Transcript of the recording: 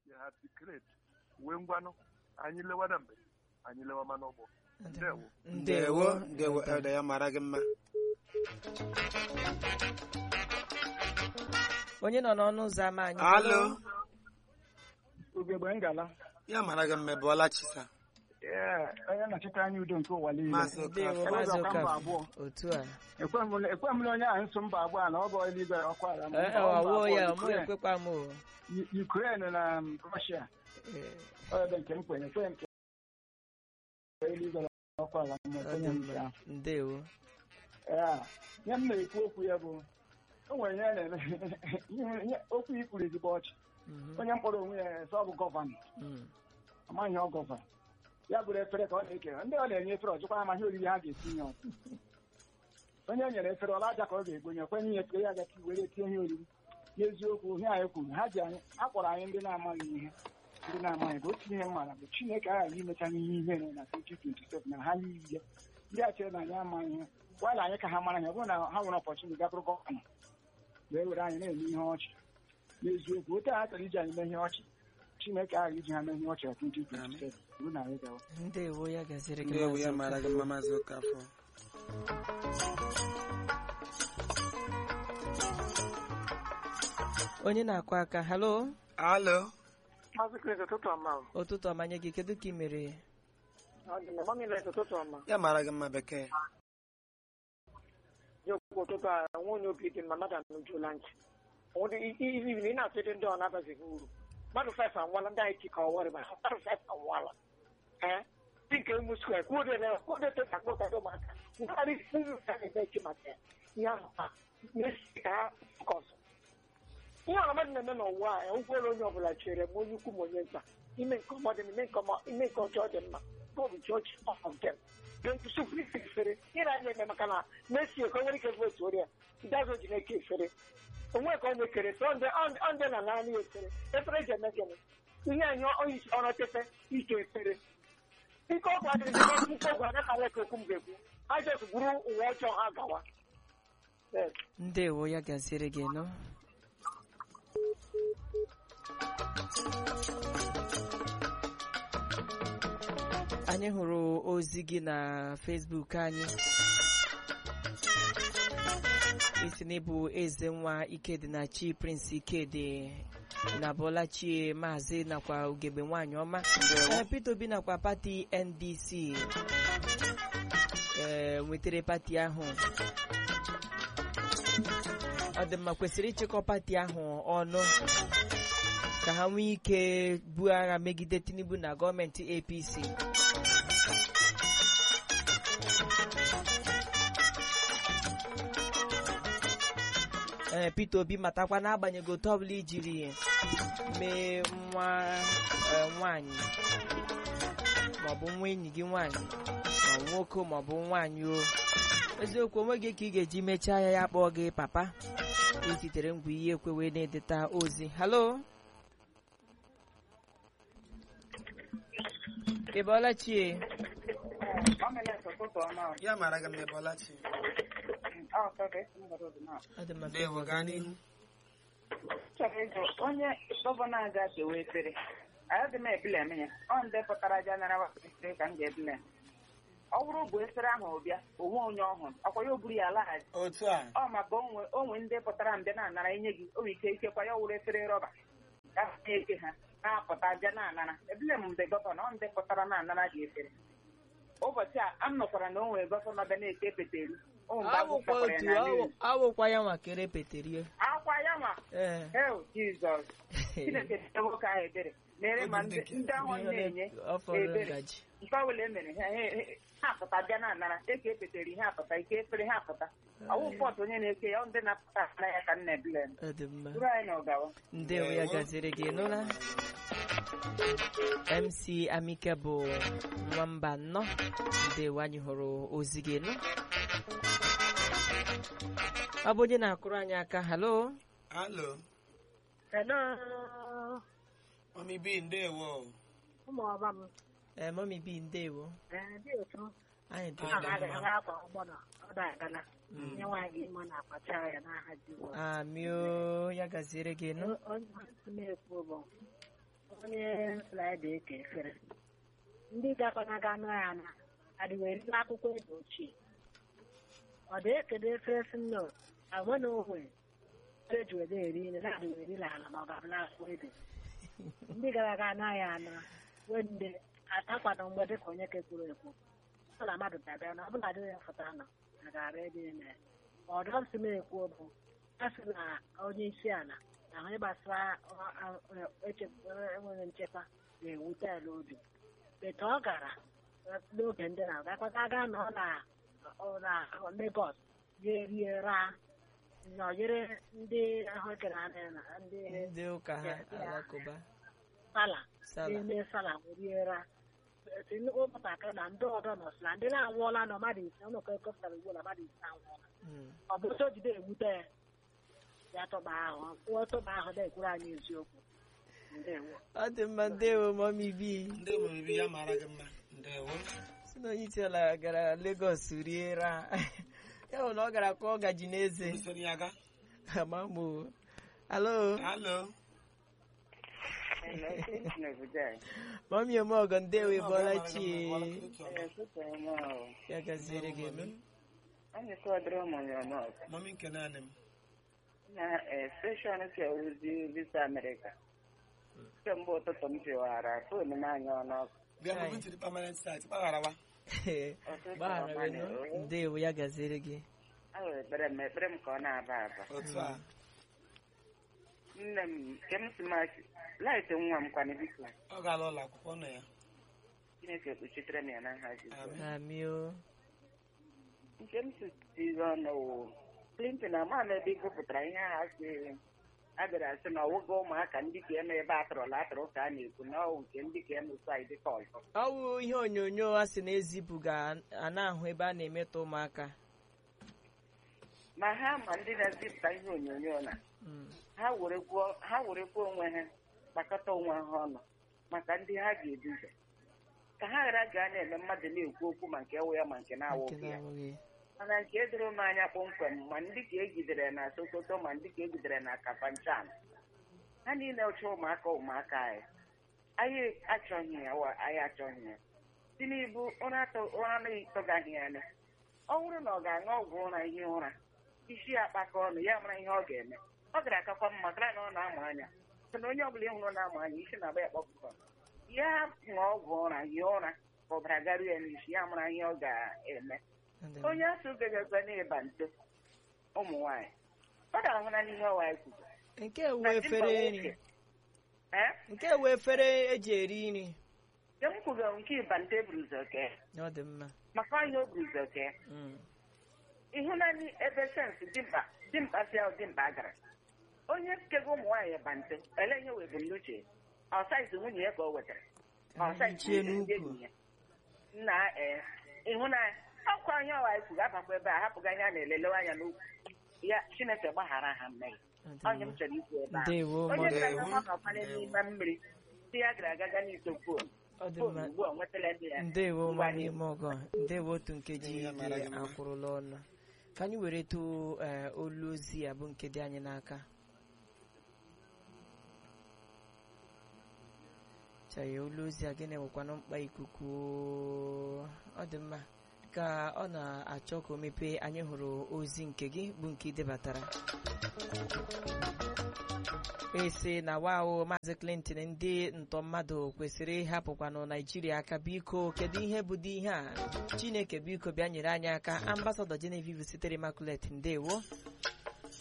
ya ha tikret wee ngwanụ anyị lewa na mgbe anyị lewa ma n'ụgbọ ndewo ndewo ndewo elda ya mara gị mma onye nọ n'ọnụ ụzọ ámá anyị alo ugegbe ngala ya mara gị mma bụọla chisa ee onye na-achịta anya udo nke ụwa niile Maazị ndewo Okafor. maazị Ụzọ ka mba Okafor. abụọ. otu a ekwe m na- ekwe m na onye ahụ nso mba abụọ a na ọ bụ eluigwe ọkụ ala ma Ee, mba ọwụwa abụọ, ya mụ Ukraine- ekwekwa m o U- Ukraine na um, Russia Ee, ọ ebe nke m kwenye kwenye nke eluigwe ọkụ ala ma ọ kwenye dị nke mma ahụ ndewo Ee, ihe m na-ekwu okwu ya bụ o nwere ihe a na-eme ihe- ihe- okwu i kwuru ezigbo ọchị Mhm, onye mkpọrọ onwe ya sọ ọ bụ gọvanọ mm. amaghị ọ gọvanọ ya bụrụ efere ka ọ na-ekere ndị ọ na-enye efere ọjọkwa amaghị oriri ha ga-esi nye ọzọ onye e nyere efere ọla aja ka ọ ga-egonye kwenye ihe efere ya gachi were tie ihe oriri n'eziokwu ihe anyị kwuru ha ji anyị a kpọrọ anyị ndị na-amaghị ihe ndị na-amaghị bụ otu ihe m mara bụ chineke aghaghị imecha n'ihe ihere na 2027 na ha niile ndị a chere na anyị amaghị ihe gwala anyị ka ha mara ihe ọ bụrụ na ha nwere ọpọchụni티 gabụrụ gọvanọ wee were anyị na-eme ihe ọchị n'eziokwu otu a ha chọrọ iji anyị mee ihe ọchị chineke aghaghị iji ha mee ihe ọchị na 2027 ruo na anyị gawa ndewo ya gaziri gị ndewo ya maazị mara gị Okafor. mma maazị Okafor. onye na-akụ aka halo alo Maazị Chris ụtụtụ ọma o. ụtụtụ ọmanye gị kedu ka ị mere Ọ dị mma, mami Light ụtụtụ ọma. ya mara gị mma bekee Dị okwu ụtụtụ a nwe onye obi dị mma mmadụ anụjuola ntị. Ọ dị izi izi ị na-atụ ndị ọ na-abazighị uru. Mmadụ fes anwụọla ndị anyị chika ọwarị ma mmadụ fes anwụọla. Ee dị nke emu square kwuo na kwuo teta kpọta ụmụaka. Ngharị uru ka na-eme echi maka ya. Ihe ahụ ha na-esi ka ha kọsụ. Ihe ọrụ mmadụ na-eme n'ụwa a ụgwọrụ onye ọbụla chere ma onye ukwu ma onye nta. Ime nke ọma dị mma, ime nke ọma ime nke ọjọọ dị mma. Bọọbụ jọji of them. ga-ekwusi efere ịra anya eme maka na Messi ka o nwere ike votu ori ya dazo ji na-eke efere onwe ka ọ na-ekere so ndị na naanị efere efere ji eme gịnị ihe anyị onyeisi ọrụ tefe ike efere ike ọgwụ adịghị n'okwu ike ọgwụ anaghị ka okwu m ga-ekwu ha jes buru ụwa ọjọọ ha gawa Yes. ndewo ya gaziri gị nọ anyị hụrụ ozi gị na Facebook anyị isi n'ịbụ eze nwa ikedi na chi prince ikedi na bọlachi maazị nakwa ugegbe nwanyị ọma Ee, Peter Obi nakwa pati NDC ee nwetara pati ahụ ọ dị mma kwesịrị ịchịkọ pati ahụ ọnụ ka ha nwee ike buo agha megide Tinubu na gọọmenti APC ee Peter Obi matakwa n'agbanyeghị otu ọbụla ijiri mee nwa ee, nwanyị maọbụ nwa enyi gị nwanyị ma nwoke maọbụ nwaanyị o eziokwu onweghị ka ị ga-eji mechaa ya ya kpọọ gị papa izitere ngwa ihe ekwe wee na-edeta ozi halo ị bọọla chie Mami Light ụtụtụ ọma o. ya mara gị mma bụọla chi Ọ sọ ka esi mgbada ọdịna. ọ dị mma ndewo gaa n'ihu chọrọ ịjụ onye gọvanọ a ga-akewa efere anyị dị m ebile eme ya ọ ndị pụtara jeneral efere ka m ga-ebile ọ bụrụ bụ efere ahụ bịa onwe onye ọhụrụ ọkwa ya o buru ya laghachi otu a ọ maka onwe onwe ndị pụtara mbịa na-anara inye gị o nwere ike ikekwa ya wụrụ efere rọba ka ha na-eke ha na-apụta bịa na-anara ebile m mgbe gọvanọ ọ ndị pụtara na-anara gị efere ụbọchị a a m nụkwara na o nwere gọvanọ bịa na-eke peteri ụmụ mgbe agwụ awụkwa sakwara ya otu na awụ- mmiri awụkwa ya nwa kere peterie akwa ya ma ee hel jizọs chineke dị nwoke ahụ ebere mere ma ndị ndị ahụ na-enye ọ fọrọ ebere ngaji nke ọbụla e mere ha ha- ha apụta bịa na anara eke epetere ihe apụta ike efere ha apụta ọwụ pọtụ onye na-eke ya ọ ndị na-apụta na ya ka nna ebile ọ dị mma buru anyị na ọgawa ndewo ya gaziri gị nụla mc amike bụ nwamba nnọ ndewo anyị hụrụ ozi gị nụ ọ bụ onye na-akụrụ anyị aka halo alo Hello, mami bi ndewo ụmụ ọba m. ee mọmi bi ndewo Ee, dị otu anyị dị a Dị ga mma. aga akwa ụgbọnọ ọ da-agala nye nwaanyị ime na-akpacha ya n'aha Jizọs. amio ya gaziere gị nụ O- Onye si m ekwu bụ anyị na-eke efere ndị gakọnaga anụ ya na adịwerila akwụkwọ ede ochie ọ dị ekede efere si nnọọ agwe na onwe efere ji wede eri nri na adịwerila ala ma ọ gabụla akwụkwọ ede ndị gara aga anaghị ana wende atakwana mgbe dịka onye kekwuru ekwu ọ na mmadụ bịabịa na ọbụla dị ya fụta nọ na gara ebe ime ọdọ m si m ekwu bụ a sị na onye isi ala na ahụ gbasara enweghị nchekwa na-ewute ya n'obi bete ọ gara n'oge ndị na gakọta aga nọ na na Lagos ga-erie ra nọnyere ndị ahụekere anya na ndị ndị ụka ha alakụba sala sala na-eme sala rie ra nnukwu ụmụntakịrị na ndị ọdọ nọsị na ndị na-anwụọla na mmadụ ise ụnụkọ ekọpụtara ugbu na mmadụ ise anwụọla Mm. ọ bụ otu o jide ewute ya ya tụba ahụ kwuo tụba ahụ na-ekwuru anyị eziokwu ndewo ọ dị mma ndewo mọmi bi ndị omume ya mara gị mma ndewo si na onye isi ala gara Lagos rie ra ya bụ na ọ gara kụọ gaji n'eze usoro ya ga amamo alo alo mọmi omeọgọ ndewo ịbọọla chi ya gaziere gị eme Anyị kọdịrị ụmụ ya n'ọzọ. mami nke naanị m na steshọn si ozi visa Amerịka. Kemgbe ụtụtụ m tiwara fon m anya ọnụ bịa mgbe m tiri permanent site gbagharawa gbaghara gị nụ. ndewo ya gaziere gị a wee ekpere m ekpere m ka ọ na-aba aba. otu a Nne m nke m si machi laịtị nwa m kwana biko ọ gaala ụlọ akwụkwọ nọ ya Chineke kpuchitere m ya na nha Jizọs. Amen. amio Nke m si tiri ọnụ wụ Clinton ama m ebe gụpụtara ihe ha si a bịara asị na ọwụgo ụmụaka ndị ka eme ebe atụrụla atụrụ ka a na-ekwu na ọwụ nke ndị ka eme saịdị ka ọzọ. ọ bụ ihe onyonyo a sị na ezipụ ga a na-ahụ ebe a na-emetọ ụmụaka ma ha ma ndị na-ezipụta ihe onyonyo na Mm. ha werekwuo ha werekwuo onwe ha kpakọta onwe ha ọnụ maka ndị ha ga-eduga ka ha ghara gaa na-eme mmadụ na-ekwu okwu ma nke wụ ya ma nke nke na-awụghị ya na-awụghị mana nke doro m anya kpọmkwem ma ndị ka egidere na Sokoto ma ndị ka egidere na Kafanchan ha niile chọọ ụmụaka ụmụaka anyị anyị achọghị ya wa anyị achọghị ya Tinubu ụra atọ- ụra na-etọgaghị ya anya ọ bụrụ na ọ ga-aṅụ ọgwụ ụra ihe ụra isi ya akpakọ ọnụ ya mara ihe ọ ga-eme ọ gara akakwa mma kara na ọ na-amụ anya sị na onye ọbụla ịhụrụ na-amụ anya isi na-agba ya kpọpụtọ ya ṅụọ ọgwụ ụra hie ụra ka ọbara garuo ya n'isi ya mara ihe ọ ga-eme Ndị- onye asụ gagagwa na-eba nto ụmụ nwaanyị ọ ga-ahụ na n'ihe ọwa anyị kwuru nke wu efere nri ee nke wu efere eji eri nri nke m kwugo nke ịba nto eburu ụzọ kee ọ dị mma maka ihe o buru ụzọ kee Mm. ịhụnanị ebe sensị dimkpa dimkpa si ahụ dimkpa gara onye kego ụmụ nwaanyị ba nto ele ihe wee bụ n'uche ọ saizi nwunye ya ka o wetara ọ saizi Ichie ndị n'ukwu. enyi ya nna ee ịhụnanya ọkwa ihe ọwa anyị kwuru abakwa ebe a hapụga anya na-elelewe anya n'ukwu ya chineke gbaghara ha mmehie Ọ dị onye m mma. chọrọ ikwu ebe a ndewo onye mọmi gara aga ọnọkwanye n'ime mmiri di ya gara aga n'ito fon ọ dị fon mma ugbu a nwetala ndị ya ndewo Ngwa mọmi n'ihu. mọgọ ndewo otu nkeji Ihe mara iri gị mma. akwụrụla ọnụ ka anyị were tụ eh, olu ozi a bụ nke dị anyị n'aka chaya olu ozi a gịnị nwekwanụ mkpa ikuku ọ dị mma ka ọ na-achọ ka o mepee anyị hụrụ ozi nke gị bụ nke ị debatara esi na wao maazị clinton ndị ntọ mmadụ kwesịrị ịhapụkwanụ naijiria aka biko kedu ihe bụ dị ihe a chineke biko bịa nyere anyị aka ambasadọ genevieve sitere immaculate ndewo